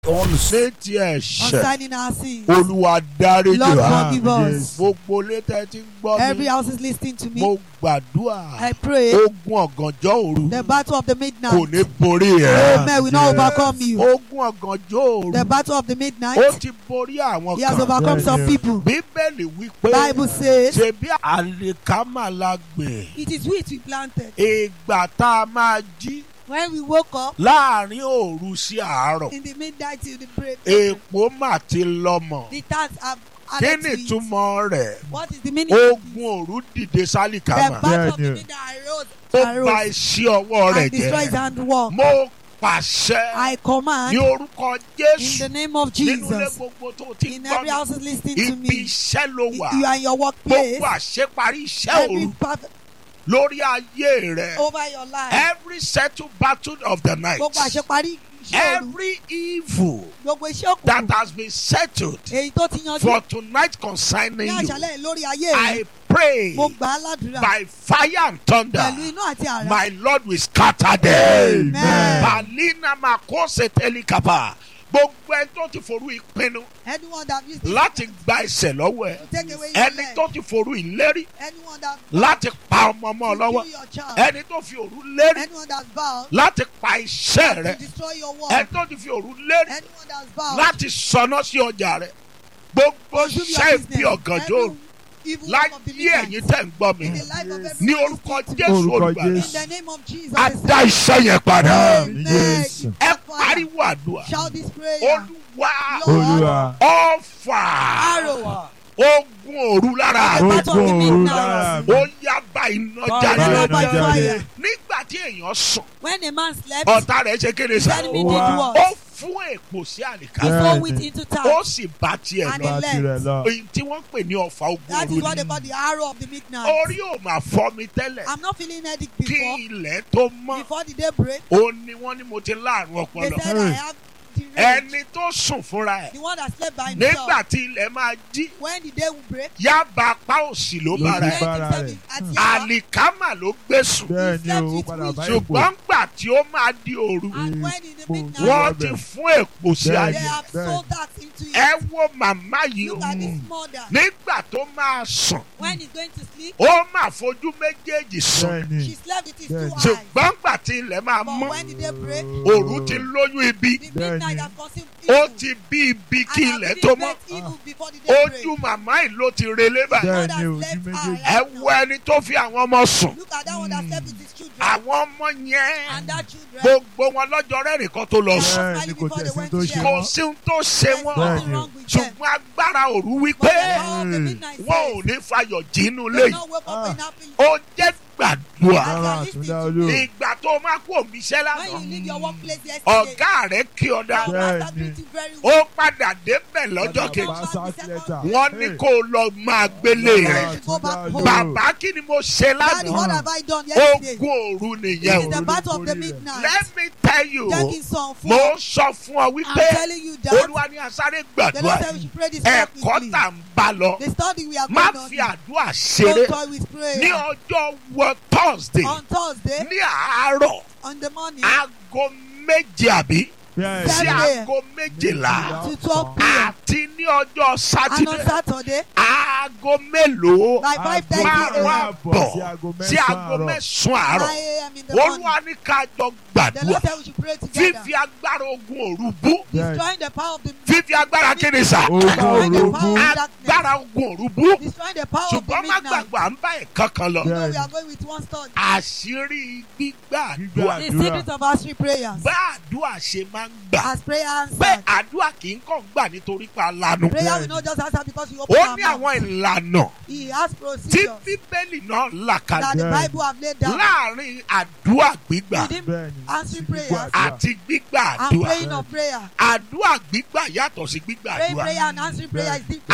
ọ̀sẹ̀ tí ẹ̀ ṣẹ̀ concerning our sins. olúwa dáríjì Lord wá forgive us. gbogbo létẹ̀ tí ń gbọ́ Every mi house is listening to mo me. gbàdúrà I pray ogun ọ̀gànjọ́ òru the battle of the kò midnight. ní borí ẹ̀ Amen. We not overcome you. ogun ọ̀gànjọ́ òru The battle of the ó midnight. ti borí àwọn He has kan overcome Yeah, some yeah. people. bíbélì wípé Bible says ṣebí àlìkámà la gbè it is wheat we planted. ìgbà tá a máa jí When we woke up láàrin òru sí àárọ̀ in the midnight till the break, èèpo mà ti lọ́mọ the tax have kí added ni to it. ìtumọ̀ rẹ̀ What is the meaning? of this? ogun òru dìde The sálìkámà battle of the Yeah, midnight arose, ó bà arose iṣẹ́ ọwọ́ rẹ̀ and destroys jẹ́ handwork. mo pàṣẹ I command ní orúkọ in Jésù the name of nínú ilé Jesus. gbogbo tó ti In gbọ́ every mi house is listening to ibi me. iṣẹ́ ló wà You are in your workplace. gbogbo àṣeparí iṣẹ́ Every òru part lórí ayé rẹ̀ over your life. every settled battle of the night Gbogbo àṣeparí iṣẹ́ òru. every evil Gbogbo iṣẹ́ that òkùnkùn. has been settled Èyí tó ti yanjú for tonight concerning ní you àṣálẹ̀ lórí ayé I rẹ̀. pray Mo gbà á ládùúrà by fire and thunder pẹ̀lú iná àti àrá. my Lord will scatter them. Amen. Balina makose telikapa gbogbo ẹni tó ti forú ìpinnu Anyone that used it láti gba ẹsẹ̀ lọ́wọ́ ẹ to take away your ẹni leg. tó ti forú ìlérí Anyone that láti pa ọmọ ọmọ to lọ́wọ́ kill your child. ẹni tó fi òru lérí Anyone that's vowed láti pa iṣẹ́ to rẹ destroy your ẹni work. tó ti fi òru lérí Anyone that's vowed láti sọná sí ọjà rẹ gbogbo consume your iṣẹ́ business. ibi ọ̀gànjọ́ òru Every evil work of the láyé ẹ̀yin midnight. tẹ́ ń gbọ́ mi In the life of every ní orúkọ Jésù Orúkọ olùgbàlà In Jésù. the name of Jesus. á dá iṣẹ́ yẹn padà Amen. Jésù. ẹ Fire. pariwo àdúrà Shout this prayer. olúwa Lord, Olúwa. ọ̀fà Arrow. ogun òru lára The mi battle of the Ogun òru midnight. lára mi. ó yá bá iná Fire jáde by Jáde. fire. nígbà tí èèyàn sùn When a man slept, ọ̀tá rẹ̀ ṣe kéde sá the enemy did Wow. what? ó fún èpò sí He àlìká Yeah. threw it into ó town. sì bá tiẹ̀ And lọ he Bá tirẹ̀ lọ. èyí tí wọ́n pè ní ọ̀fà ogun That is òru what ni they call the arrow of the midnight. orí ò máa fọ́ mi tẹ́lẹ̀ I'm not feeling headache kí before. ilẹ̀ tó mọ́ Before the day break, ó ní wọ́n ní mo ti láàrún they ọpọlọ said I have the rage. ẹni tó sùn fúnra ẹ̀ The one that slept by himself. nígbà tí ilẹ̀ máa jí When the day will break, yába apá òsì ló Ló bára ti ẹ̀ bá- when Bára himself rẹ̀. is at Yaba, àlìkámà ló gbé sùn bẹ́ẹ̀ ni slept o with padà which? bá ipò ṣùgbọ́n gbà tí ó máa di òru and when in the Ipò midnight, wọ́n Bẹ́ẹ̀. ti fún èpò sí they Bẹ́ẹ̀. ayé have Bẹ́ẹ̀. sold that into it. ẹ wo màmá yìí o Look at this mother. nígbà tó máa sùn When he's going to sleep, ó máa fojú méjèèjì sùn bẹ́ẹ̀ ni she slept with his Bẹ́ẹ̀. two eyes. ṣùgbọ́n gbà tí ilẹ̀ máa But mọ́ when the day break, òru ti lóyún ibi the Bẹ́ẹ̀ midnight ni. has conceived ó evil. ti bí ibi kí And ilẹ̀ has tó been mọ́ met evil before the day break. ojú màmá yìí ló ti relé báyìí Bẹ́ẹ̀ God ni has ojú left her méjèèjì. ẹ right wo now. ẹni tó fi àwọn ọmọ sùn Look at that one that slept with his children. àwọn ọmọ yẹn And that children. gbogbo wọn lọ́jọ́ rẹ́rìn kan tó lọ sùn Bẹ́ẹ̀ ni kò tẹ̀sí tó ṣe kò wọ́n. sí ohun tó ṣe There's wọ́n Bẹ́ẹ̀ nothing ni. wrong with them. ṣùgbọ́n agbára òru But wípé the power of the midnight wọn ò says, ní fayọ̀ jínú they léyìí not wake up in happy. ó jẹ́ gbàdúrà Bàbá Àtúndá Olú. ìgbà tó máa kú òmíṣẹ́ When you lánàá leave your workplace yesterday, ọ̀gá rẹ̀ kí ọ dá your Bẹ́ẹ̀ master ni. treat you very ó well. padà débẹ̀ lọ́jọ́ Bàbá kejì bá sack letter. wọ́n ní kó o lọ máa gbélé Bàbá rẹ̀ Go back Àtúndá home. Olú. bàbá kí ni mo ṣe Daddy, lánàá what have I done yesterday? ogun òru This nìyẹn is o the battle of the Orí rẹ̀. midnight. let me tell you Jackie son mo four. sọ fún ọ I'm wípé telling you that olúwa ní asáré the gbàdúrà Lord said we should pray this prayer ẹ̀kọ́ quickly. tà ń bá lọ The study we are má going fi on. àdúrà ṣeré Don't toy with ní prayer. ọjọ́ wọ thursday On Thursday, ní àárọ̀ on the morning, aago méje àbí Bẹ́ẹ̀ sí ni. Saturday. aago méjìlá to 12 p.m. àti ní ọjọ́ And on sátidé Saturday, aago mélòó by 5.30 márùn a.m. àbọ̀ sí aago sí aago mẹ́sàn-án àárọ̀. 9 9 àárọ̀ a.m. in the morning. olúwa ní ká jọ The gbàdúrà Lord said we should pray together. fífi agbára ogun òru bú Bẹ́ẹ̀ ni. Destroying the power of the fífi agbára kéde sà Ogun Destroying the òru power bú. of darkness. agbára ogun òru bú Destroying the power of the ṣùgbọ́n má midnight. gbàgbọ́ à ń bá ẹ̀kan kan lọ You know Bẹ́ẹ̀ we ni. are going with one study. àṣírí gbígbà Gbígbà àdúrà The Àdúrà. secret of answering prayers. bá àdúrà ṣe máa ń gbà As prayer bẹ́ẹ̀ answered. àdúrà kì í kàn gbà nítorí pa lanu Prayer will not just answer because you open ó your ní mouth. àwọn ìlànà He has tí procedures bíbélì náà là that kalẹ̀ the Yeah. Bible have laid down. láàrin àdúrà gbígbà Within Bẹ́ẹ̀ ni. answering Gbígbà prayers àdúrà. àti gbígbà and àdúrà praying of prayer. àdúrà gbígbà yàtọ̀ sí gbígbà Praying àdúrà prayer and answering prayer is different. àwọn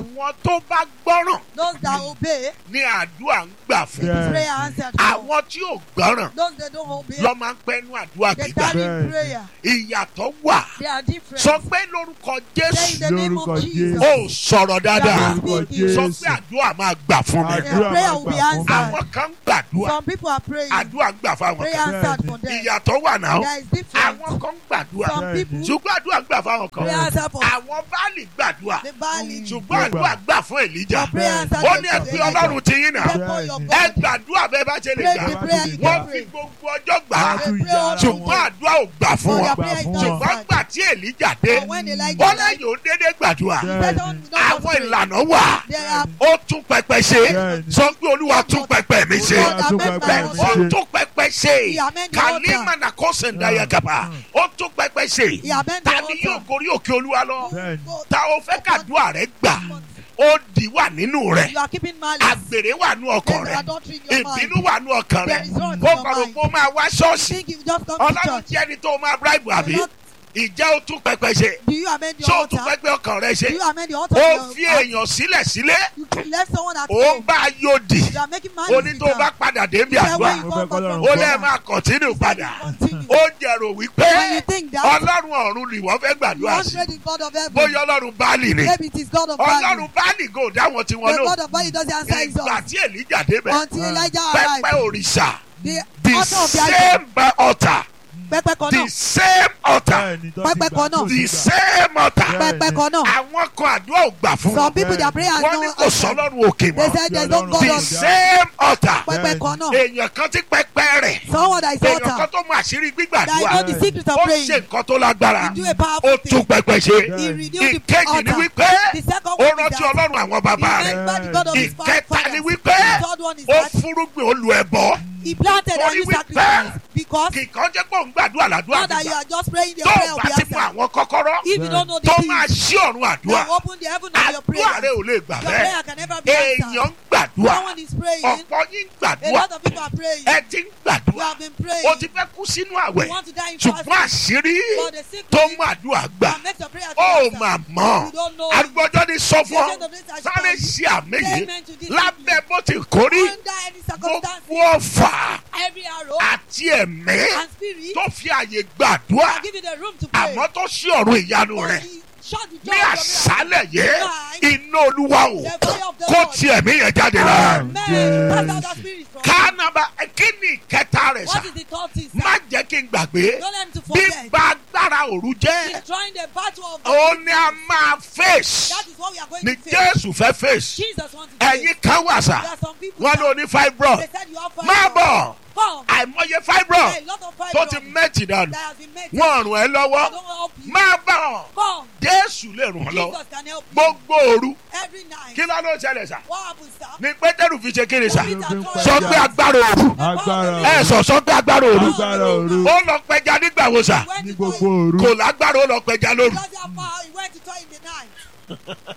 àwọn tó bá gbọ́ràn Those that obey, ní àdúrà ń gbà fún Yeah. prayer answered. for. àwọn tí ò gbọ́ràn Those that don't obey, lọ́ máa ń pẹ́nu àdúrà they gbígbà tarry Bẹ́ẹ̀ni. in prayer. ìyàtọ̀ wà They are different. sọ pé lórúkọ Say in jésù the name Lórúkọ of Jesus. ó sọ̀rọ̀ dáadáa Lórúkọ speaking. sọ Jésù. pé àdúrà máa gbà fún mi Àdúrà prayer máa will be gbà fún mi. answered. àwọn kan ń gbàdúrà Some people are praying. àdúrà ń gbà fáwọn Prayer kan answered for them. ìyàtọ̀ wà náà There is difference. àwọn kan ń gbàdúrà Some Bẹ́ẹ̀ni. people, ṣùgbọ́n àdúrà ń gbà fáwọn kan prayer answered for àwọn báàlì gbàdúrà the valley. ṣùgbọ́n àdúrà gbà fún èlíjà Your prayer answered ó for ní ẹ the pé valley. ọlọ́run ti yín náà Pray for your Bẹ́ẹ̀ni. ẹ God. gbàdúrà bẹ́ẹ̀ bá ṣe lè Pray gbà the prayer you wọ́n can fi pray. gbogbo ọjọ́ gbà á Wọ́n tún Pray yá also. ṣùgbọ́n àdúrà ò gbà fún For wọn their gbà prayer is fún not wọn. ṣùgbọ́n answered. gbà tí èlíjà dé But when Elijah wọ́n died, lẹ́yìn ó dédé gbàdúrà Bẹ́ẹ̀ni. They don't- don't àwọn pray. ìlànà wà There are ó tún pẹpẹ ṣe Bẹ́ẹ̀ni. sọ pé olúwa tún pẹpẹ mi ṣe God tún amend pẹpẹ my mi ó altar. ṣe. tún pẹpẹ ṣe He amend the kàlímà altar. nà kó sèǹdàyà gàbà ó tún pẹpẹ ṣe He amend the ta ni yóò altar. gorí òkè olúwa lọ Bẹ́ẹ̀ni. ta ó fẹ́ kàdúrà rẹ gbà ó dì wà nínú rẹ You are keeping malice. àgbèrè wà nú ọkàn There's rẹ adultery in your mind. ìbínú wà nú ọkàn rẹ There is wrong in ó your kọ̀rọ̀ mind. pé ó máa wá ṣọ́ọ̀ṣì Think you just come to ọlọ́run church. jẹ́ ẹni tó máa bíráìbù àbí You're not- ìjẹ́ ó tún pẹpẹ ṣe Do you amend ṣé your ó tún altar? pẹpẹ ọkàn rẹ ṣe Do you amend your altar? ó of fi your heart? èèyàn sílẹ̀ sílé You left someone at ó home. bá a yóò dì You are making ó malice. ní tó bá padà débi Say àdúrà when you Mo come fẹ́ back from k'Ọlọ́run ó prayer, lẹ́ẹ̀ máa kọ̀tínú padà continue. ó jẹ̀rò wípé When you think that, ọlọ́run ọ̀run ni wọ́n fẹ́ you gbàdúrà want sí pray the God of heaven. bóyá ọlọ́run báàlì ni Maybe it is God of value. ọlọ́run báàlì gò dáwọn tí wọ́n The lò God of value doesn't answer his ìgbà own. tí èlíjà débẹ̀ Until Elijah pẹpẹ arrived. òrìṣà The the altar of the idol. same altar Pẹpẹ kan the náà. same altar Bẹ́ẹ̀ni. tó ti Pẹ́pẹ́ gbà, kan náà. tó ti the gbà. same altar Bẹ́ẹ̀ni. Pẹpẹ kan náà. àwọn kan àdúrà ò gbà fún Some wọn people their prayer wọ́n ní no kò sọ́lọ́run òkè They mọ́ said there's no God the of same altar pẹpẹ kan náà. èèyàn kan tí pẹpẹ rẹ̀ Someone that is èèyàn kan altar. tó mọ àṣírí That gbígbàdúrà know the secret of ó praying. ṣe nǹkan tó lágbára He do a ó powerful tún thing. pẹpẹ ṣe He renewed the ìkejì ni altar. wípé The second ó one is rántí that ọlọ́run àwọn bàbá he rẹ̀ remembered the God of his ìkẹta fathers. ni wípé The third one is ó that fúrúgbìn olú ẹbọ he planted and Torí he wípé sacrificed because kìkan jẹ́ pé òun gbàdúrà ládùúrà not that you nígbà are just praying the tó prayer o will bá be ti mú answered. àwọn kọ́kọ́rọ́ If you don't know the tó máa keys, ṣí ọ̀run àdúrà then open the heaven of your àdúrà prayer. rẹ ò lè gbà Your bẹ́ẹ̀ prayer can never be èèyàn answered. ń gbàdúrà Someone is praying. ọ̀pọ̀ yín ń A gbàdúrà lot of people are praying. ẹ ti ń You gbàdúrà have been praying. o ti fẹ́ kú sínú àwẹ̀ You want to die in ṣùgbọ́n fasting. àṣírí But the secret tó mú àdúrà gbà that makes your prayer to ó be answered. mà mọ̀ You don't know. arúgbọ́jọ́ ní sọ fún ọ The agent of this has sáré come. ṣe àmì yìí Amen to this lábẹ́ bó ti kórí Under any circumstance, gbogbo ọ̀fà every arrow àti ẹ̀mí and spirit tó fi àyè gbàdúrà will give you the room to pray. àmọ́ tó ṣí ọ̀run ìyanu But rẹ̀ he shut the ní door of your àṣálẹ̀ yìí Tonight, iná olúwa o the fire of the kó Lord. ti ẹ̀mí yẹn jáde lára rẹ̀. Amen. Cast out that spirit from you. kánàbà kí ni ìkẹta rẹ̀ sà What is the third thing, sir? má jẹ́ kí n gbàgbé Don't let him to forget. bíbá agbára òru jẹ́ He's trying the battle of the ó ní a máa fèsì That is what we are going ní to face. jésù fẹ́ fèsì Jesus wants to face. ẹ̀yin kan wà sà There are some people wọ́n that- ló ní fibroid They said you have five má bọ̀ Come. àìmọye fibroid A lot of five tó ti mẹ́tì dànù that has been made. wọ́n rùn ẹ́ lọ́wọ́ I don't help you. má bọ̀ Come. jésù lè rùn ọ́ lọ́wọ́ Jesus can help you. gbogbo òru Every night. kí ló ló ṣẹlẹ̀ sà What happens, sir? ní pétérù fi ṣe kí ni sà Peter told sọ us pé agbára òru Agbára ẹ sọ sọ pé agbára òru Agbára òru. ó lọ pẹja nígbà wo sà He went Ní to gbogbo toy- òru. kò lágbára ó lọ pẹja lóru Because he had power, he went to toy in the night.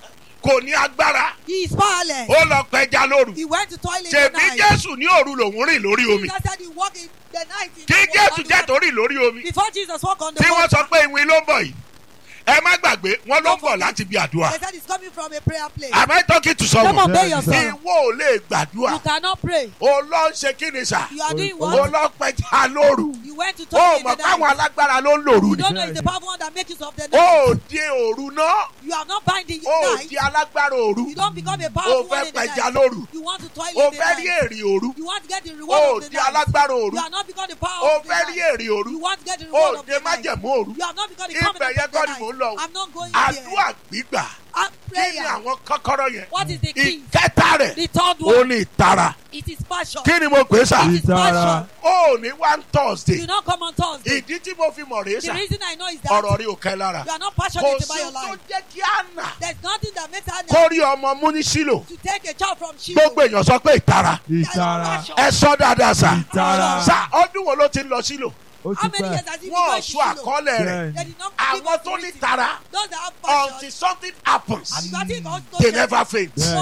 kò ní agbára He is powerless. ó lọ pẹja lóru He went to toilet in the ṣèbí night. jésù ní òru lòún rìn lórí omi Jesus said he walked in the night. In kí the jésù on the jẹ́ water. tó rìn lórí omi Before Jesus walked on the tí wọ́n water, sọ pé ìwìn ló ń bọ̀ yìí ẹ má gbàgbé wọ́n ló ń bọ̀ láti bí àdúrà they said he's coming from a prayer place. am I talking to Come someone on, obey Yes, yourself. ìwọ ò lè You gbàdúrà cannot pray. ó lọ ń ṣe kí ni sà You are doing Oh, ó what? lọ pẹja lóru You went to ó toilet in mọ̀ the káwọn night. alágbára ló ń lòru You ni don't know it's the powerful one that makes use of the night. ó di òru náà You are not binding ó your night. di alágbára òru You don't become a ó powerful fẹ́ one in the pẹja night. lóru You want to toilet ó in the fẹ́ rí night. èrè òru You want to get the ó reward of the di night. alágbára òru You are not become the power ó of the fẹ́ rí night. èrè òru You want to get the reward ó of de the night. májẹ̀mú òru You have not become the ibẹ̀ covenant yẹn of the kọ́ ni mò ń lọ night. I'm not going there. àdúrà gbígbà And kí ni prayer. àwọn kọ́kọ́rọ́ yẹn What is the key? ìkẹta rẹ̀ The third ó one. ní ìtara It is passion. kí ni mo pè é sà It is Ìtara. passion. ó ní one thursday Do not come on Thursday. ìdí tí mo fi mọ̀ rèé The sà reason I know is that ọ̀rọ̀ rí òkè lára you are not kò passionate sí about your ohun tó life. jẹ́ kí á nà There's nothing that makes her kó rí ọmọ mú ní sílò to take a child from Shiloh. gbogbo èèyàn sọ pé ìtara Ìtara. ẹ sọ dáadáa sà Ìtara. sà ọdún wo ló ti ń lọ sílò Ó How ti many years pẹ́. has he been wọn ò going to sọ Shiloh? àkọọ́lẹ̀ rẹ̀ Bẹ́ẹ̀ni. They did not give àwọn us tó ní written. tara Those that have until passion. something happens And you are thinking also they that- never faint Yeah. No,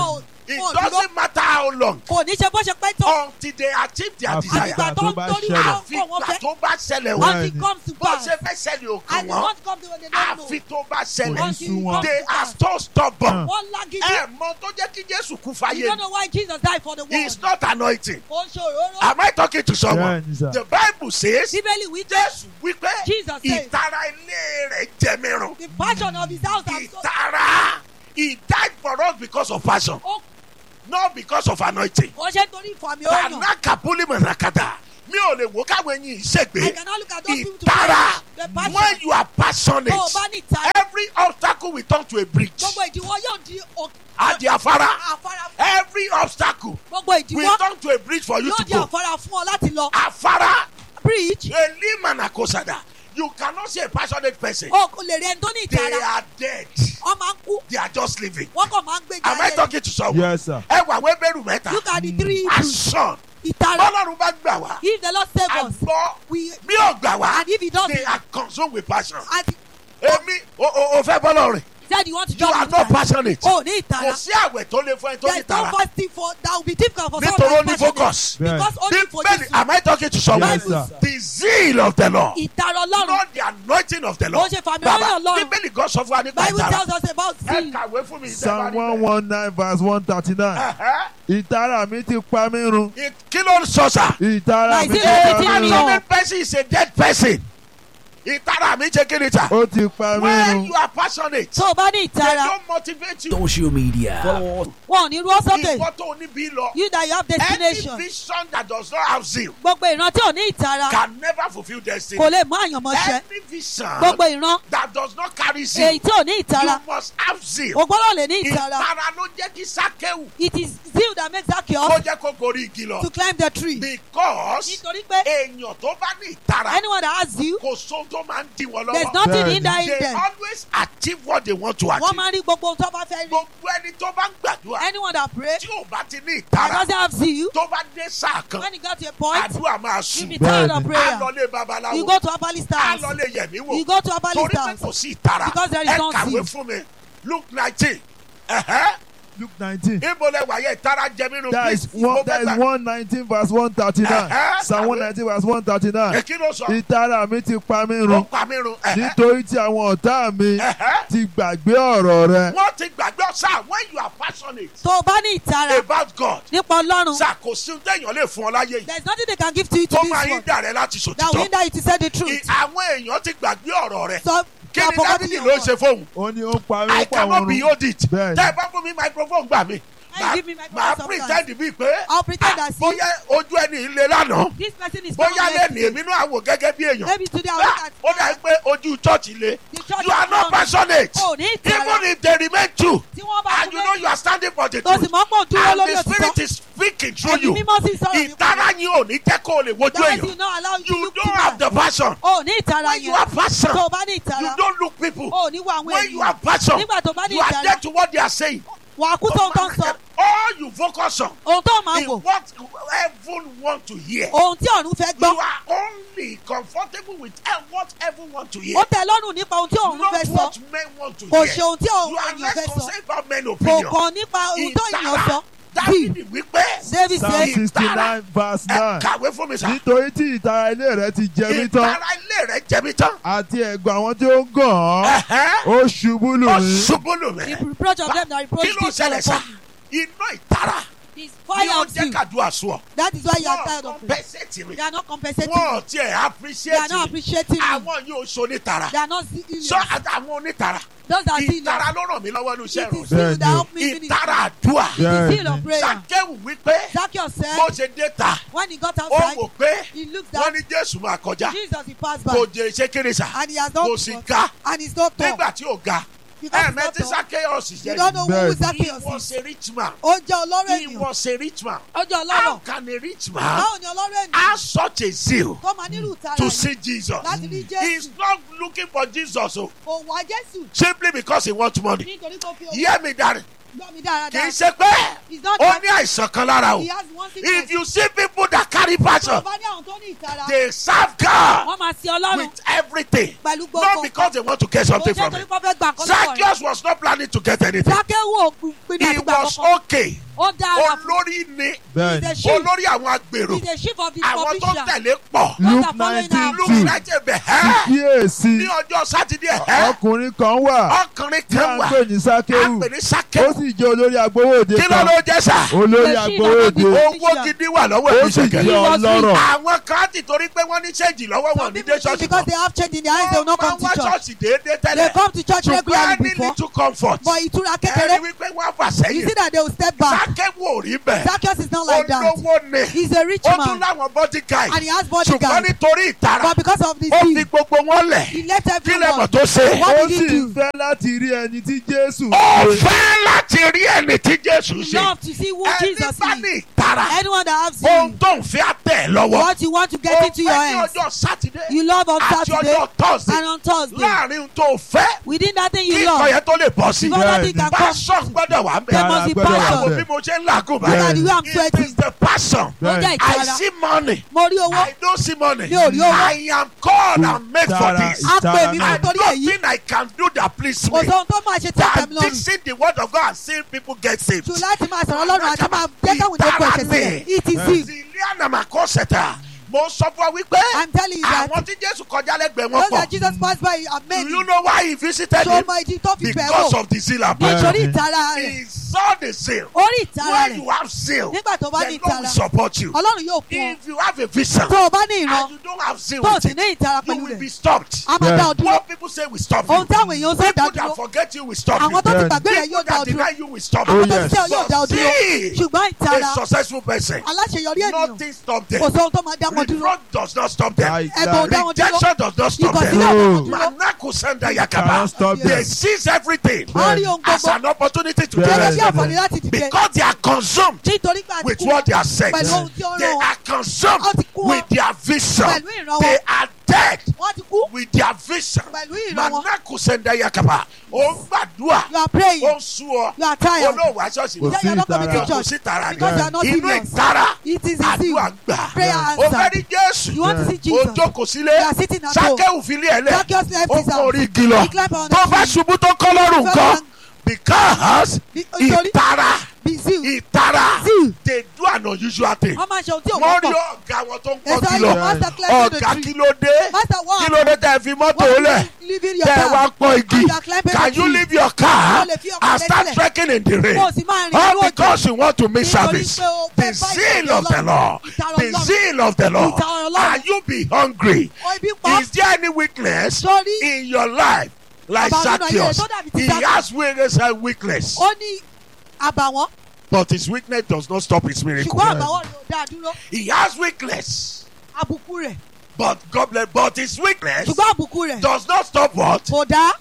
it wọn ò dúró doesn't matter how long kò ní ṣe bó ṣe pẹ́ tó until they achieve their Àfi desire àgbà tó tó ń bá torí ṣẹlẹ̀. wọn àfi kọ̀ wọ́n ìgbà fẹ́ tó bá ṣẹlẹ̀ Wọ́n- wọ́n until it comes to bó pass ṣe fẹ́ ṣẹlẹ̀ òkan and it wọn won't come to when they don't know àfi tó bá Kò ṣẹlẹ̀ ní until sú it wọn. comes they to are pass so stubborn wọ́n lágídí ẹ mọ tó jẹ́ kí Jésù kú you fáyé don't know why Jesus died for the world it's not anointing ó ń ṣe òróró am I talking to someone Bẹ́ẹ̀ni sà. the Bible says bíbélì wí pé Jésù wípé Jesus said ìtara ilé rẹ̀ jẹ mìíràn the passion of his house has so ìtara he died for us because of passion ó not because of anointing kò ṣe torí ìfàmì ọ̀nà tanakapuli mọ̀nàkàtà mi ò lè wo káwọn ẹyin I ìṣègbè cannot look at those people to ìtara the when passion you are passionate tó o bá ní ìtara every obstacle will turn to a bridge gbogbo ìdíwọ́ yóò di òkè àdì afárá àfárá every obstacle gbogbo will ìdíwọ́ turn to a bridge for you yóò to di go àfárá fún ọ láti lọ afárá bridge elimanakosada you cannot see a passionate person o kò lè rí ẹni tó ní they ìtara are dead ọ máa ń kú they are just living wọ́n kàn máa ń gbé am I jáde talking to someone Yes, sir. ẹ wà wẹ́bẹ̀rù mẹ́ta look at the three Hebrews passion ìtara bọ́lọ́run bá gbà wá if the Lord save us àgbọ̀ we bí ò gbà wá and if he doesn't they are consumed with passion and èmi o o o fẹ́ bọ́lọ̀ rìn he said you want to you join are with not ìtara passionate o ní kò ìtara sí àwẹ̀ tó lè fún ẹ tó there ní is no tara fasting for that will be difficult for nítorí ó someone ní that is passionate focus because only for bíbélì Jesus am I talking to someone Yes, sir. the zeal of the Lord ìtara ọlọ́run not the anointing of the Ó Lord ṣe fàmì bàbá ọlọ́run Ọlọ́run. bíbélì gan sọ fún wa nípa Bible ìtara tells us about ẹ zeal kàwé fún mi Psalm one one nine verse one thirty nine. Ẹ̀hẹ́. Ìtara mi ti pa mí run. It- kí ló ń sọ sà. Ìtara My mi ti zeal pa is mí within me. run. passionate person is a dead person ìtara mi ṣe kí ni sà. Ó ti pa mí when run. you are passionate tó o bá ní they ìtara don't motivate you. social media. Follow us wọn ò ní rú ọ sókè ìwọ tó ní bí lọ. you that you have any destination vision that does not have zeal gbogbo ìran tí ò ní ìtara can never fulfil destiny. kò lè mú àyànmọ́ ṣẹ any vision gbogbo ìran that does not carry zeal èyí tí ò ní ìtara you must have zeal. o gbọ́dọ̀ lè ní ìtara ìtara ló jẹ́ kí sákéwù it is zeal that makes kó Zacchaeus jẹ́ kó gorí igi lọ. to climb the tree because nítorí pé èèyàn tó bá ní ìtara anyone that has zeal kò sóhun tó máa ń dí wọn there is lọ́wọ́. nothing Bẹ́ẹ̀ni. hindering they them always achieve what they want to wọ́n achieve. máa ń rí gbogbo ohun tó bá fẹ́ rí gbogbo ẹni tó bá ń gbàdúrà anyone that pray tí ò bá ti ní that ìtara doesn't have zeal tó bá dé sáà kan when you get to a point àdúrà máa you sùn be tired of Bẹ́ẹ̀ni. á prayer lọ lé babaláwo you go to herbalist á house lọ lé yẹ̀mí wò you go to herbalist torí pé house kò sí ìtara Because there is ẹ no kàwé zeal. fún mi luke nineteen ẹ̀hẹ́ Luke nineteen. ibo lẹ wàyẹ ìtara jẹ mí nù That is one that is one nineteen verse one thirty nine. Uh-huh. Psalm one nineteen verse one thirty nine. èkí ló sọ Ìtara mi ti pa mí ó run. pa mí run ẹ̀hẹ́ Nítorí tí àwọn ọ̀tá mi ẹ̀hẹ́ ti gbàgbé ọ̀rọ̀ rẹ. wọ́n ti gbàgbé ọ̀sà when you are passionate tó o bá ní ìtara about God nípa ọlọ́run sà kò sí téèyàn lè fún ọ láyé yìí there is nothing they can give to you to tó this máa yín world dà rẹ láti that will sòtítọ́ hinder you to say the I- truth àwọn èèyàn ti gbàgbé ọ̀rọ̀ rẹ so kí you are ni forgetting dábìlì your ló word. ṣe fóun Ó ní ó pa mí I ó pa cannot òun be run. hold it Bẹ́ẹ̀ni. tẹ́ ẹ bá fún mi microphone gbà mí Hey, give me microphone màá sometimes. pretend bíi pé I'll pretend ah, as if- bóyá ojú ẹni ilé lánàá this person is bóyá coming lẹ́nu next èmi náà wò gẹ́gẹ́ bí èèyàn maybe today I will Ah, look ó dà at pé ojú church le the church you are is not wrong. passionate o ní ìtara even if they remain true tí wọ́n bá and you know you are standing for the tó sì truth mọ́ pọ̀ dúró and lórí the spirit òtítọ́ is speaking through ẹ̀mí you mímọ́ sì sọ̀rọ̀ nípa ìtara yín ò ní jẹ́ kó o lè wojú that èèyàn will not allow you to you look don't have people the passion o ní ìtara when you yẹn are passion tó o bá ní you ìtara don't look people o ní wo àwọn when you are ènìyàn passion nígbà tó bá ní you are ìtara dead to what they are saying wà á kú tó ń tán sọ all you focus on ohun tó máa is wò what heaven want to hear ohun tí ọ̀run fẹ́ gbọ́ you are only comfortable with eh, what heaven want to hear ó tẹ́ lọ́rùn nípa ohun tí ọ̀run not fẹ́ sọ what men want to kò hear ṣe ohun tí you are ènìyàn less fẹ́ sọ concerned about men kò opinion kàn nípa ohun tó ènìyàn sọ ìtara dábìlì wípé david Psalm say sixty nine verse ẹ nine. kàwé fún mi sá Nítorí tí ìtara ilé rẹ ti jẹ mí tán. ìtara ilé rẹ jẹ mí tán Àti ẹ̀gbọ́n àwọn tí ó ń gàn án. Ẹ̀hẹ́. Ó ṣubú lù ó mí. ṣubú lù the mí reproach of them that reproach kí ló people ṣẹlẹ̀ sá upon you iná ìtara is ni fire ó of jẹ́ you kàdúrà sùn ọ that is why you are wọ́n tired of it compensate mi they are not compensating wọ́n you tiẹ̀ they are appreciate not mi appreciating you àwọn yóò so onítara they are not seeing you sọ àwọn onítara those that see you ìtara ló ràn mí lọ́wọ́ ní iṣẹ́ it is ìrọ̀lẹ́ you that help me finish ìtara àdúrà it is seal of Bẹ́ẹ̀ni. prayer sàkéwù wípé Zacchaeus bó said ṣe dé ta when he got ó outside wò pé he looked wọ́n down ní jésù máa kọjá Jesus he passed kò by jẹ iṣẹ́ kéré sà and he has kò not sì ga and he's not tall nígbà tí ò ga because he's not ẹ̀ẹ̀mẹ́tí tall sàkéwù you jẹ́ don't know who Bẹ́ẹ̀ni. he Zacchaeus was is a rich man ó jẹ́ ọlọ́rọ̀ he ènìyàn was a rich man ó jẹ́ how ọlọ́rọ̀ can a rich man báwo ni ọlọ́rọ̀ ènìyàn have such a zeal tó máa nílùú tara to yìí see Jesus láti rí he is Jésù not looking for Jesus o kò wá Jésù simply because he wants money nítorí tó fi owó hear me darling gbọ́ mi kì í dáradára ṣe pé he's not ó that ní àìsàn kan lára o he has one sickness if you see people that carry tó passion bá ní àwọn tó ní ìtara they serve God wọ́n máa sin ọlọ́run with everything pẹ̀lú not gbogbo because they want to get kò something jẹ́ from torí it kó fẹ́ gbà nǹkan lọ́wọ́ rẹ̀ Zacchaeus was not planning to get anything Zacchaeus ò pinnu he àti gbà was kankan okay ó dára fún olórí ni bẹ́ẹ̀ the ni sheep olórí àwọn agbèrò is the sheep of the àwọn tó provision tẹ̀lé pọ̀ luke Not following nineteen our luke two lájẹ bẹ̀ ẹ́ kíyèsí ní ọjọ́ sátidé ẹ́ ọkùnrin kan wà ọkùnrin tí a kan ń wà pè ní á sákéwù pè ní ó sákẹ́ sì jẹ́ olórí agbowóde kí ló kan ló jẹ́ sà olórí The sheep agbowóde of the owó gidi wà lọ́wọ́ ó ẹ̀ sì níṣẹ̀kẹ́ jẹ́ ọlọ́rọ̀ àwọn kan ti torí pé wọ́n ní ṣéǹjì lọ́wọ́ wọn some ní people dé think ṣọ́ọ̀ṣì because they have change in their eyes they will not come wọ́n wá to church ṣọ́ọ̀ṣì déédéé they tẹ́lẹ̀ come to church ṣùgbọ́n regularly ní before little comfort but ìtura ẹni kékeré wípé wọ́n fà you sẹ́yìn see that they will step back sákẹ́wò ò rí bẹ́ẹ̀ Zacchaeus is not like that olówó ni he is a rich ó tún man láwọn bodyguard and he has ṣùgbọ́n bodyguard nítorí ìtara but because of the ó fi sin gbogbo wọn lẹ̀ he left kí lè mọ̀ everyone tó ṣe. What ó did sì he do? fẹ́ láti rí ẹni tí jésù ó ṣe fẹ́ láti rí ẹni tí jésù he ṣe love to see who ẹni Jesus bá is ní ìtara anyone that has ohun sin tó ń fi àtẹ̀ lọ́wọ́ what you want to ó get into your fẹ́ ní hands ọjọ́ sátidé you love on àti Saturday ọjọ́ tọ́sídẹ̀ẹ́ and on Thursday láàrin ohun tó fẹ́ within that thing kí you ìkọ̀ love yẹn tó lè bọ́ sí before that thing can come passion gbọ́dọ̀ wà ń there bẹ̀. must be Gbọ́dọ̀ wà passion àwọn bí mo ṣe ń làágùn look at báyìí the way I'm it sweating is the passion ó jẹ́ I ìtara see money mo rí owó I don't see money Mi ò rí owó. I am called and made for Ìtara, this a pè mí ìtara I fún torí don't èyí think I can do that please kò me sóhun tó máa ṣe tí that àtẹ̀mí lọ́rùn teaching the word of God and seeing people get saved. tù láti máa sọ̀rọ̀ ọlọ́run àti máa jẹ́ káwọn èèyàn kó ẹ̀ṣẹ̀ sílẹ̀ it is it Ziliana Makoseta mo sọ fún ọ wípé I'm telling you that àwọn tí Jésù kọjá lẹ́gbẹ̀ẹ́ wọn those that pọ̀ Jesus passed by are do many you know why he visited so him mọ ìdí tó fi bẹ̀ because wò of the zeal and Yeah. passion nítorí ìtara rẹ̀ he saw the zeal orí ìtara when you rẹ̀ have zeal nígbà tó bá the ní Lord will ìtara support you ọlọ́run yóò kún ọ if you have a vision tó o bá ní ìran and you don't have zeal tó o with sì it ní ìtara you pẹ̀lú will be rẹ̀ stopped a máa dá ọ dúró what people say will stop you ohun táwọn èèyàn sọ dá people that dúró forget you will stop you àwọn tó ti Yeah. gbàgbé rẹ̀ people yóò dá ọ that dúró deny you will stop Oh, you àwọn tó ti yes. tẹ́ ọ yóò dá ọ dúró See, ṣùgbọ́n ìtara a successful person aláṣeyọrí ènìyàn nothing stop them kò sóhun tó máa dá wọn dúró reproach does not stop them Right, ẹ̀gbọ́n ò right. dá wọn dúró rejection does not stop ìkọ̀sílẹ̀ them ò dá wọn Oh. dúró manako senda Cannot yakaba stop they them. seize everything wọ́n rí ohun as gbogbo an opportunity to Yeah. gẹ́gẹ́ get bí Bẹ́ẹ̀. àǹfààní láti dìde because they are consumed nítorí pé àti with kú what they are saying pẹ̀lú ohun tí ó they rán wọn are consumed Wọ́n ti kú with their vision pẹ̀lú ìran they wọn are dead wọ́n ti kú with their vision pẹ̀lú ìran wọn manako senda yakaba ó ń gbàdúrà you are praying ó ń sú ọ you are tired olóòwò aṣọ́ọ̀ṣì Kò mọ́ sí you are not coming to ìtara. kò church sí tara ni because you are not inú serious ìtara it is easy àdúrà ń gbà prayer ó fẹ́ answer rí Jésù you want to see ó Jesus jókòó sílé you are sitting at home sákẹ́wù fílẹ̀ ẹ̀ lẹ̀ Zacchaeus left ó his kó house orí igi lọ he climbed on tó bá the tree ṣubú tó kọ́ lọ́rùn He kan fell because nítorí ìtara bí zeal ìtara zeal they do an unusual thing wọ́n máa ṣe ohun tí ò wọ́n rí wọ́pọ̀ ọ̀gá wọn tó ń they kọ́ say kìlọ̀ you master climb the ọ̀gá tree kí ló dé master kí what ló dé tẹ́ ẹ fi mọ́tò Why lẹ̀ you leaving your tẹ́ ẹ wá car pọ́n igi and you are climbing can the you tree leave your car Ó lè fi ọkọ̀ and rẹ start sílẹ̀. trekking in the rain kó o sì máa rìn all nínú òjò because you want to miss Nítorí service pé o the fẹ́ bá zeal ìtara of the Ọlọ́run, Lord ìtara the Ọlọ́run. zeal of the Lord Ìtara Ọlọ́run. are you be hungry o ibi pa is there any weakness sórí in your life like Bàbá nínú ayé rẹ̀ Zacchaeus tó dàbí ti he Zacchaeus. has weakness and weakness ó ní àbàwọ́n but his weakness does not stop his miracle ṣùgbọ́n àbàwọ́n rẹ̀ ò dáa dúró he has weakness àbùkù rẹ̀ but God bless but his weakness ṣùgbọ́n àbùkù rẹ̀ does not stop what kò dá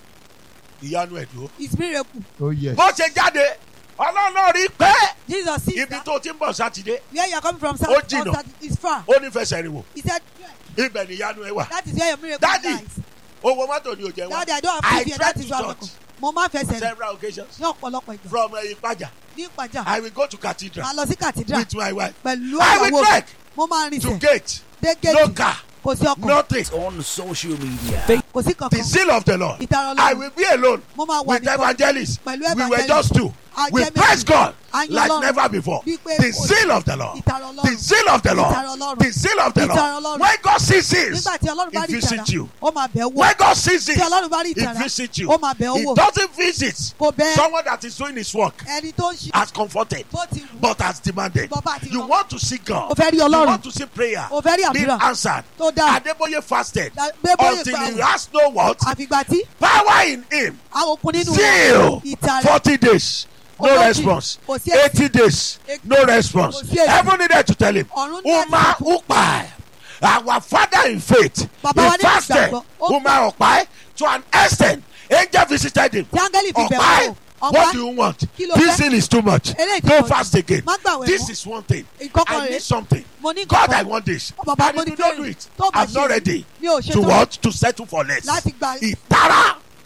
ìyanu ẹ̀dùn his miracle Oh yes. bó ṣe jáde ọlọ́run rí pé Jesus see ibi that tó ti ń bọ̀ sátidé where you are coming from Ó south jìnnà. on Saturday is far ó ní fẹsẹ̀ rìn wò he said ibẹ̀ ni ìyanu ẹ wà that is where your miracle Daddy, lies owó mọ́tò ni ò jẹ́ wá daddy I don't I have fear tried that is to why church mo máa ń fẹsẹ̀ rìn several occasions ní ọ̀pọ̀lọpọ̀ ìgbà from uh, Ìpàjà ní ìpàjà I will go to cathedral máa lọ sí cathedral with my wife pẹ̀lú I will ìyàwó trek mo máa rìn to sẹ̀ gate dé no gate car kò sí ọkọ̀ nothing on social media. kò sí the kankan zeal of the Lord ìtara I Ọlọ́run will be alone mo máa wà with nìkan evangelists pẹ̀lú we were evangelist just two A we jẹ́ praise méjì. God A yin like Ọlọ́run. never before Bí pé the kò- zeal of the Lord ìtara the Ọlọ́run zeal of the Ìtara Lord Ọlọ́run. the zeal of the Ìtara Lord Ọlọ́run. when God sees this nígbà tí Ọlọ́run bá he rí ìtara visits you ó máa bẹ̀ ẹ́ wò when God sees tí this Ọlọ́run bá rí he ìtara visits you ó máa bẹ̀ ẹ́ he wò doesn't visit kò bẹ̀ someone that is doing his work ẹni tó ń ṣe as comforted bó ti wù but as demanded Bàbá àti you ìrọ̀rùn. want to see God ó fẹ́ rí you Ọlọ́run want to see prayer ó fẹ́ rí being àdúrà answered tó dáa Adeboye fasted Da- Adébóyè until gbà he wò. has no what àfìgbà tí power in him àwọn okun nínú zeal ìtara forty days no Ogójì. response Kò sí èsì. eighty days no response Kò sí èsì. heaven needed to tell him Ọ̀run ní uma láti upa our father in faith Bàbá wa he nínú fasted ìgbàgbọ́. Ó uma upa to an extent angel visited him tí áńgẹ́lì fi bẹ̀ ọ̀pá wò what do you want Kí ló this fẹ́? thing is too much Eléyìí ti go pọ̀ jù. fast again Má gbàwẹ̀ this mọ́. is one thing ìkọ́kọ̀ I rẹ̀ need something mo ní God I nǹkan want this Bàbá, and mo if ní you don't fẹ́ do rí. it Tó bá I'm not ṣe ready mi ò ṣe to tán what to settle for less láti gba ìtara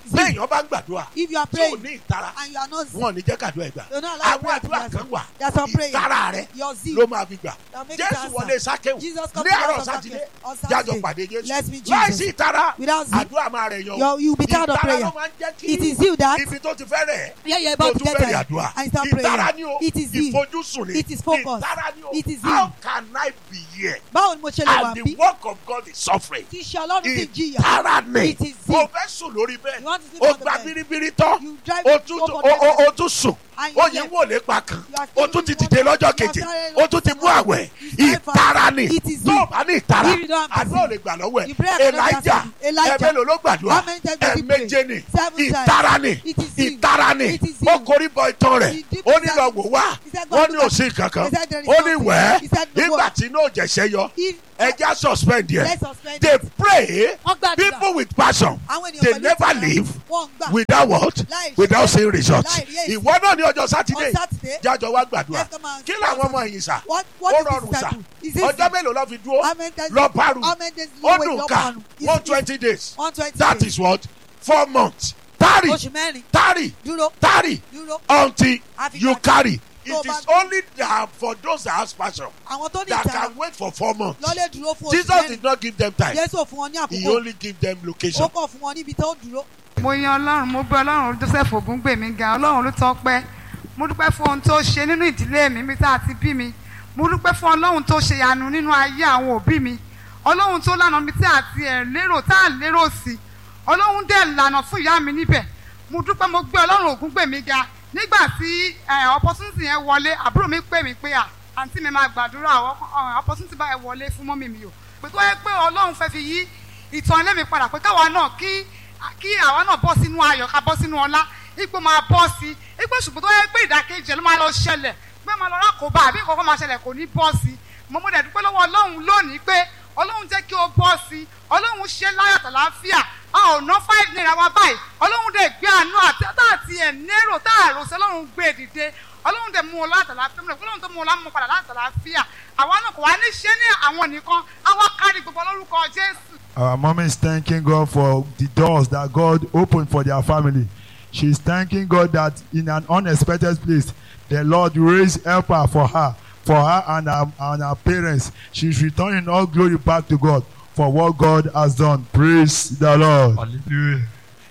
béèyàn bá ń gbàdúrà If you are tí ò praying ní ìtara and you are not wọn ò ní jẹ́ kàdúrà ìgbà You're not allowed àwọn to àdúrà pray to kan wà There's some prayer. ìtara rẹ your zeal. ló máa fi gbà that make it jésù answer. wọlé sákéwù Jesus come ní to the àárọ̀ house of sátidé Zacchaeus on jájọ Saturday. pàdé jésù Let's meet láìsí Jesus. ìtara Without zeal. àdúrà máa rẹ̀ yan You're- you'll be tired of ìtara prayer. ló máa ń jẹ́ kí It is you that ibi tó ti fẹ́ rẹ̀ yeah, you're tó about to tún get bẹ̀rẹ̀ there àdúrà and start ìtara praying. ni o It is zeal. ìfojúsùn ni It is focus. ìtara ni o It is how zeal. can I be here báwo ni mo ṣe lè wà and the bí work of God is suffering tí iṣẹ́ ọlọ́run ti jìyà ìtara ni It is o zeal. fẹ́ sùn lórí bẹ́ẹ̀ You want to sleep o on the gba bed. biribiri tán you drive o tún over o- the o- o tún sùn And you ó yẹ left. wò lépa kan You are ó still tún ti living dìde one- lọ́jọ́ you are keje started ó tún ti mú one- àwẹ̀ You started fast. ìtara ni It is tó o zeal. bá ní ìtara If you don't have àdúrà ò zeal. lè gbà lọ́wọ́ You pray ẹ̀ and another elijah person. Elijah. ẹ̀mẹ́lò ló gbàdúrà How many times did he pray? ẹ̀mẹ́jẹ ni Seven times. ìtara ni It is zeal. ìtara ni It is ó zeal. korí bọ ìtàn rẹ̀ He did ó ní that. lọ wò wá He said, "Go wọ́n look ní at òsín it." kankan He said, "There is ó ní nothing." wẹ́ẹ́ He said, "No nígbà work." tí inú òjẹ̀ṣẹ́ yọ If ẹja suspend yẹ let's suspend they it. pray Wọ́n gbàdúrà. people with passion àwọn ènìyàn they pẹ̀lú never ìtara, leave wọ́n ń gbà without what Láì without ṣe- seeing result láì rí èsì. ìwọ náà ní ọjọ́ sátidé on Saturday jájọ wá gbàdúrà let's come and kí làwọn ọmọ ẹ̀yìn sà what ó what is rọrùn this sà type is it ọjọ́ mélòó lọ fi dúró how many times lọ paru how many days ó wait, dùn lọ ká parun? Is- one is- twenty days one twenty that days is what four months tarry oṣù mẹ́rin tarry dúró tarry dúró until Àfi you gbà- carry tó it bá is dúró. only that for those that have passion àwọn tó ní that ìtara can wait for four months lọ́lẹ̀ dúró fún oṣù Jesus mẹ́rin did not give them time Jésù ò fún wọn ní he àkókò only give them ó location kọ̀ fún wọn níbi tó dúró mo yan ọlọ́run mo gbé ọlọ́run joseph ògúngbèmí ga ọlọ́run ló tọ́pẹ́ mo dúpẹ́ fún ohun tó ṣe nínú ìdílé mi mi tá a ti bí mi mo dúpẹ́ fún ọlọ́run tó ṣe ìyanu nínú ayé àwọn òbí mi ọlọ́run tó lànà mi tí àti ẹ̀ lérò tá à lérò sí ọlọ́run dẹ̀ lànà fún ìyá mi níbẹ̀ mo dúpẹ́ mo gbé ọlọ́run ògúngbèmí ga nígbà tí ẹ̀, opportunity yẹn wọlé àbúrò mi pè mí pé à àǹtí mi máa gbàdúrà ọ- ọ- opportunity báyẹn wọlé fún mọ́mì mi o pé tó yẹ pé ọlọ́run fẹ́ fi yí ìtàn ilé mi padà pé káwa náà kí kí àwa náà bọ́ sínú ayọ̀ ká bọ́ sínú ọlá ipò máa bọ́ sí ipò ṣùgbọ́n tó yẹ pé ìdákejì ẹ̀ ló máa lọ ṣẹlẹ̀ pé máa lọ rákòbá àbí nǹkan kan máa ṣẹlẹ̀ kò ní bọ́ sí mo mú dẹ̀dúpẹ́ lọ́wọ́ ọlọ́run lónìí pé ọlọ́run jẹ́ kí o bọ́ sí ọlọ́run ṣe láyọ̀ tàlàáfíà a ò ná five naira wa báyìí ọlọ́run dẹ̀ gbé àánú àti tá àti ẹ̀ nérò tá àrò sí ọlọ́run gbé dìde ọlọ́run dẹ̀ mú wọn láti àlàáfíà mo dẹ̀ ọlọ́run tó mú wọn lámú padà láti àlàáfíà àwa náà kò wá ní ṣe ní àwọn nìkan àwa kárí gbogbo lórúkọ jésù Our mom is thanking God for the doors that God opened for their family. She's thanking God that in an unexpected place, the Lord raised helper for her, for her and her, and her parents. She's returning all glory back to God for what God has done. Praise the Lord. Hallelujah.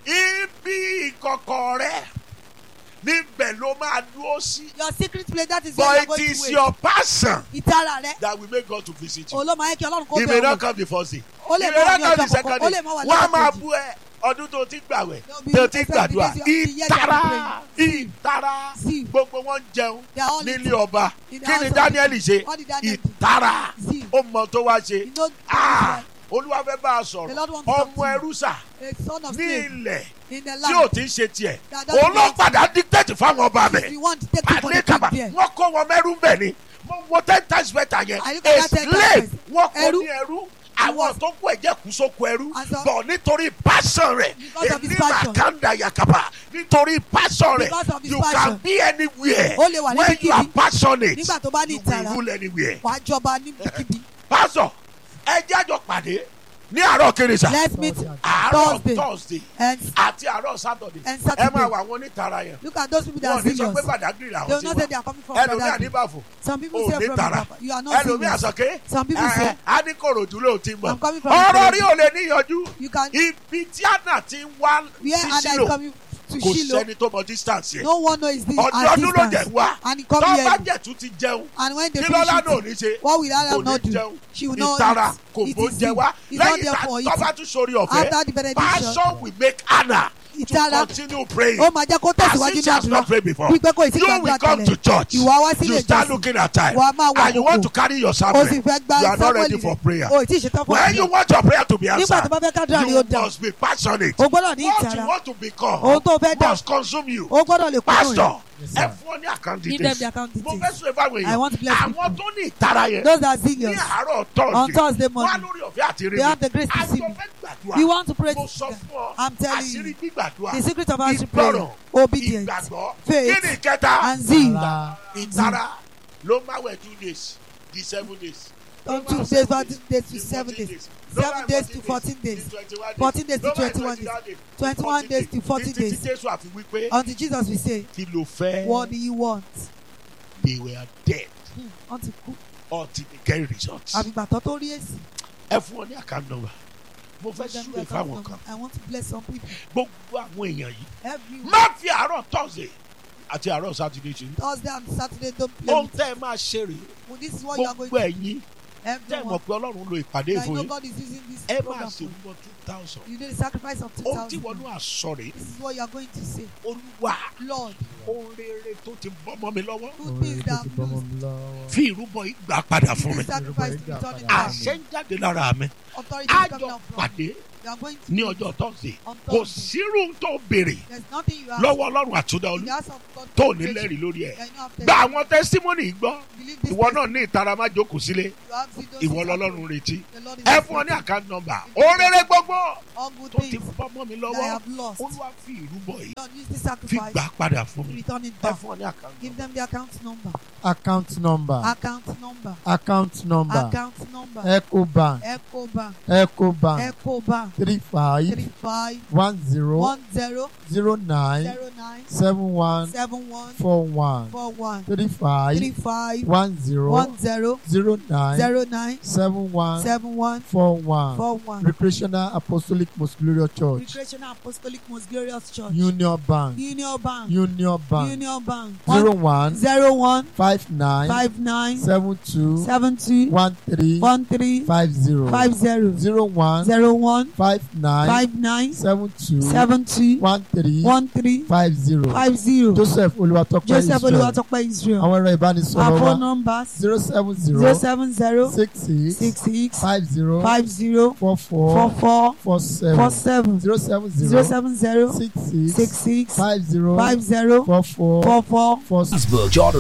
ibi ìkọ̀kọ̀ rẹ níbẹ̀ ló máa dúró sí your secret place that is where you are but going it to is wait your passion ìtara rẹ that will make God to visit you olóòmọ ayé kí ọlọ́run kó he may bẹ̀ not wọ̀ come the first day ó lè he mọ may ní not come ọjọ́ the kọ̀ọ̀kan second ó day lè mọ wà wọ́n á máa lọ́jọ́ bú ẹ ọdún tó ti gbàwẹ̀ No, be- tó ti except gbàdúrà because you- you hear ìtara them ìtara See. gbogbo wọn jẹun They are all nílé eating. ọba In the kí ni house of Daniel the ṣe king. What did Daniel do? ìtara See. ó mọ tó wá ṣe You know, Ah, olúwa fẹ́ bá a The Lord sọ̀rọ̀ wants to talk ọmọ to you. ẹrú sà a son of ní slave ilẹ̀ in the tí ò land ti ń ṣe tiẹ̀ That doesn't òun ló belong to padà dictate fáwọn ọba if bẹ̀ you want to take it for the àlékàbà king there wọ́n kó wọn mẹ́rú bẹ̀ ni mo wo ten times better yẹn Àyíká a ten slave times. wọ́n kó Ẹrú. ní ẹrú àwọn was- tó kú ẹ̀jẹ̀ kú sóko ẹrú And so- bọ̀ nítorí passion rẹ̀ Because of his èmi passion. màkàndà yakaba nítorí passion rẹ̀ Because of his you can passion. be anywhere Ó lè wà when you are níbikíbi. passionate Nígbà tó bá ní you will ìtara. rule anywhere. wàá jọba níbikíbi pastor ẹ jájọ pàdé ní àárọ̀ kérésà let's meet àárọ̀ Thursday thursday and àti àárọ̀ saturday And ẹ Saturday. máa wà wọn onítara yẹn look at those people that wọn ò are ní sọ pé serious Badagry they làwọn will ti not say they wá are coming from ẹlòmíà Badagry níbàfò some people ò say ní from tara Badagry you are not ẹlòmíà serious sọké Some people say- a ní kòròdú ló ti mọ I'm coming from ọ̀rọ̀ Ikorodu. rí ò lè níyanjú you can ibi tí àná ti ń wá where sí Ada is sílò coming to kò Shiloh sẹ́ni tó mọ distance yẹn no one knows this ọdún at ọdún ló jẹ distance wá and he come tó here bá jẹ tún ti jẹun and when they kí finish lọ́lá náà ò it ní ṣe what will Ada kò not ní do jẹun she will not ìtara eat kò it bó is jẹ him wá he is not lẹ́yìn there for tó bá eating tún sórí ọ̀fẹ́ after the benediction passion will make Anna to ìtara continue praying ó máa jẹ́ kó tẹ̀síwájú as ní if she has àdúrà not prayed before wípé kò sí you gbàgbà will come to tẹ́lẹ̀ church ìwà wá sílé you start ìjọsìn looking at time wàá máa wà and you want to àkókò carry your o sì Samuel fẹ́ gba you are not ready Sámúẹ́lì for prayer rẹ̀ o ì tí ì ṣetán fún when you àdúrà want your prayer to be nígbà tó answered bá fẹ́ kádùrà ni ó you dà must be passionate o gbọ́dọ̀ ní what you ìtara want to become ohun tó fẹ́ dà must consume you o gbọ́dọ̀ lè kúrò pastor rẹ̀ ẹ fún ọ ní àkáǹtì give them the account mo fẹ́ details sọ ìfáwọn I want to bless èèyàn àwọn people. tó ní ìtara yẹn those are ní serious àárọ̀ on Thursday Thursday wá morning lórí ọ̀fẹ́ àti rí they have the grace to see àjọ me fẹ́ gbàdúrà you want to pray mo to sọ fún ọ I'm telling àṣírí you gbígbàdúrà the secret of answering prayer ìgbọràn obedience ìgbàgbọ́ faith, kí ni ìkẹta and zeal ìtara ló máa wẹ̀ two days di seven days on two days one days to seven days seven days to fourteen days fourteen days to twenty-one days twenty-one days to forty títí days jésù àfi wípé until Jesus will say kí ló fẹ́ what do you want they were dead Hmm, wọ́n ti kú until they get results. àbígbà tó tó rí èsì ẹ fún ọ ní account number mo fẹ́ súre fáwọn kan I want to bless some people gbogbo àwọn èèyàn yìí every má fi àárọ̀ thursday àti àárọ̀ saturday ṣe Thursday and Saturday don't play ohun with tẹ́ ẹ máa ṣe rèé well, this is what you are going gbogbo to ẹ̀yin tẹ́ ẹ mọ̀ everyone pé ọlọ́run lo ìpàdé I fún know yín God is using this ẹ máa program ṣe for wúwo two thousand you do the sacrifice of two ohun tí thousand wọn náà sọ rèé this is what you are going to say olúwa Lord ohun rere tó ti bọ́ mọ́ mi lọ́wọ́ two things that I've lost fi ìrúbọ ìgbà padà fún mi this sacrifice to return it back àṣẹ ń jáde lára mi authority is coming àjọ out from pàdé you you are going to ní ọjọ́ thursday on kò Thursday sírú tó béèrè there is nothing you have lọ́wọ́ ọlọ́run àtúndà in olú the house of God tó ní lẹ́rìí lórí ẹ̀ Yeah, you have gba testimony. àwọn testimony yìí gbọ́ believe this ìwọ náà testimony. ní ìtara má jókòó sílé you have see those ìwọ things lọ́lọ́run happen. retí the Lord is ẹ fún ọ ní listening. account number òrèrè gbogbo all good tó ti things bọ́ mọ́ mi that I lọ́wọ́ have lost olúwa fi ìrúbọ yìí Lord use this fi sacrifice gbà padà fún to mi return it ẹ back fún ọ ní account give number them the account number account number account number account number account number ecobank ecobank ecobank ecobank three five three five one zero one zero zero nine zero nine seven one seven one four one four one three five three five one zero one zero zero nine zero nine seven one seven one four one four one recreational apostolic most glorious church recreational apostolic most glorious church union bank union bank union bank union bank zero one zero one five nine five nine seven two seven two one three one three five zero five zero zero one zero one five nine five nine seven two seven two one three one three five zero five zero joseph olùwàtọ́pẹ́ joseph israel olúwatópẹ́ israel àwọn ẹ̀rọ our ìbánisọ̀rọ̀ phone wa numbers zero seven zero zero seven zero six six six six five zero five zero four four four four four four seven seven zero seven zero zero seven zero six six six six five zero five zero four four four four four Facebook Jordan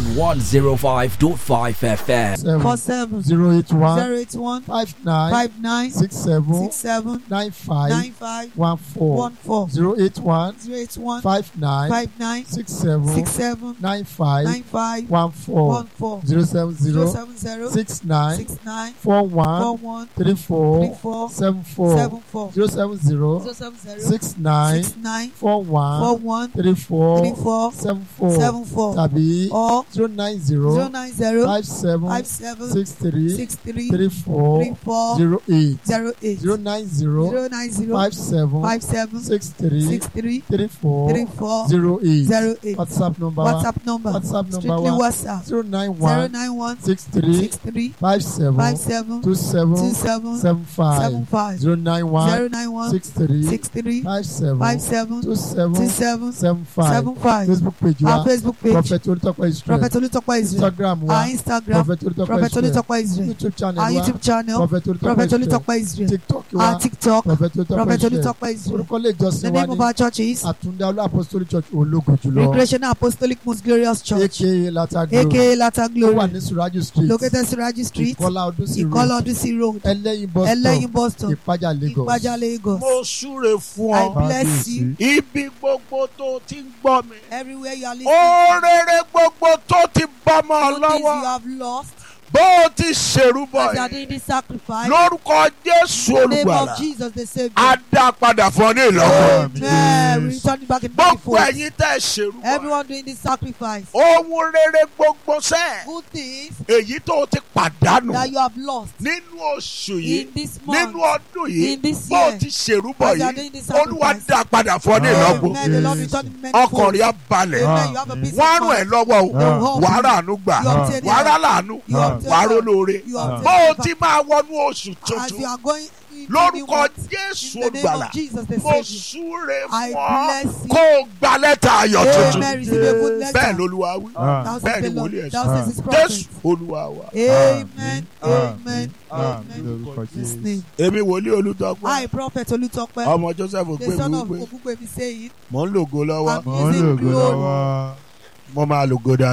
105.5 FM. four seven seven zero eight one zero eight one five nine five nine six seven six seven nine five nine five one four one four zero eight one zero eight one five nine five nine six seven six seven nine five nine five one four one four zero seven zero zero seven zero six nine six nine four four one one three three four four seven four seven four zero seven zero zero seven zero six nine six nine four four one one three three four four seven four seven four tàbí or zero nine zero zero nine zero five seven five seven six three six three three four three four zero eight zero eight zero nine zero zero nine zero five seven five seven six three six three three four three four zero eight zero eight whatsapp number wa whatsapp number whatsapp number strictly wa whatsapp zero nine zero one nine one six three six three five seven five seven two two seven seven seven five seven five zero nine one zero nine one six three six three five seven five seven two two seven seven seven five seven five facebook page our wa facebook page prophet olùtọ́pẹ́ israel prophet olùtọ́pẹ́ israel instagram wa our instagram prophet olùtọ́pẹ́ prophet israel olùtọ́pẹ́ israel youtube channel our wa youtube channel prophet prophet olùtọ́pẹ́ israel olùtọ́pẹ́ israel tiktok our wa tiktok prophet prophet olùtọ́pẹ́ israel olùtọ́pẹ́ israel orúkọ ilé the ìjọsìn wa name of ní our church is àtúndá olú apostolic church ológun jùlọ recreational apostolic most glorious church aka latagro aka latter ó wà glory ní suraju street located siraji street ìkọlá ọdún sí ìkọlọ road ọdún sí road ẹlẹ́yin bus ẹlẹ́yin stop bus stop ìpájà lagos ìpájà lagos mo súre fún I ọ bless you ibi gbogbo tó ti ń gbọ́ mi everywhere you are ó listening rere gbogbo tó ti bọ́ mọ́ ọ good things you lọ́wọ́ have lost bó o ti ṣèrúbọ as you are yìí doing this sacrifice lórúkọ jésù in the name olùgbàlà of jesus the á saviour dá padà fún ọ ní ìlọ́wọ́ amen we return it back in gbogbo fold ẹ̀yin tẹ́ ẹ ṣèrúbọ everyone doing this sacrifice ohun rere gbogbo sẹ́ẹ̀ good things èyí tó o ti pàdánù that you have lost nínú oṣù yìí in this nínú month ọdún yìí in this bó o year ti ṣèrúbọ as you are yìí doing this olúwa sacrifice dá padà fún ọ ní ìlọ́gbọ̀ amen the lord return it many ọkàn fold rẹ̀ á balẹ̀ amen you have a peace wọ́n á of rún ẹ̀ mind lọ́wọ́ o they will help wàá you rà àánú gbà you obtain wàá rà help láàánú you obtain wàá ró help lóore you obtain bó o help ti máa wọnú oṣù as you tuntun are going into the lórúkọ month jésù in the name olùgbàlà of jesus the mo saviour súre I fún ọ bless you. kó o gba lẹ́tà ayọ̀ tuntun amen receive a good letter bẹ́ẹ̀ lolúwa wí thou bẹ́ẹ̀ says ni the lord wòlíì ẹ̀ thou sọ says his jésù prophet olúwa wa amen Amen. amen amen lórúkọ in his jésù. name èmi wòlíì olùtọ́pẹ́ I prophet Olutope ọmọ joseph the son of ògbémi Ogungbemi saying mò ń lògo lọ́wọ́ I'm mò ń using lògo glory lọ́wọ́. mo máa lògo dáadáa.